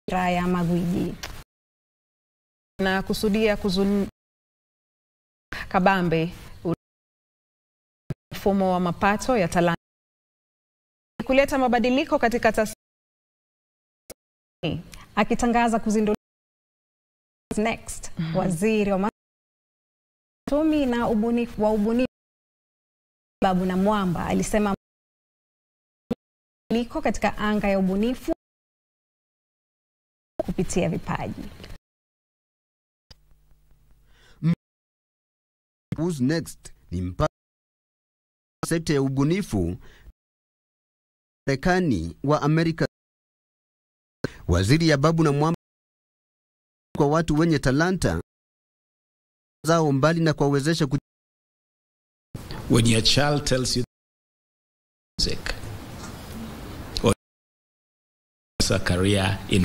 ya magwiji na kusudia kuzun kabambe mfumo wa mapato ya talanta kuleta mabadiliko katika tasnia akitangaza kuzinduliwa next waziri wa uchumi na ubunifu wa ubunifu Babu na Mwamba alisema liko katika anga ya ubunifu kupitia vipaji. Who's next ni mpango wa sekta ya ubunifu Marekani wa Amerika. Waziri Ababu na Mwamba kwa watu wenye talanta zao mbali na kuwawezesha ku when your child tells you music or a career in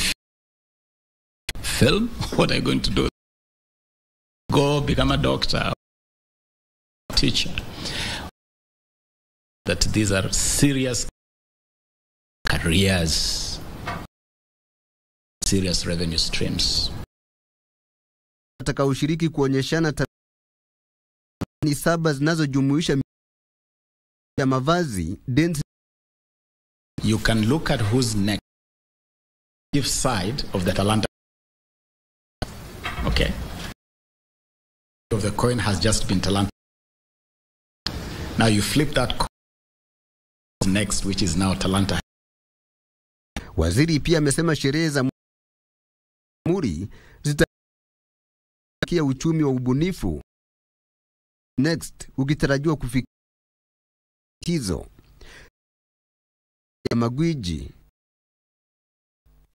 film, what are you going to do? Go become a doctor, teacher. That these are serious careers, serious revenue streams. watakaoshiriki kuonyeshana ta- ni saba zinazojumuisha ya mavazi, dance You can look at who's next. If side of the Talanta. Okay. Of the coin has just been Talanta. Now you flip that coin next, which is now Talanta. Waziri pia amesema sherehe za muri zitakia uchumi wa ubunifu next ukitarajiwa kufikia hizo ya magwiji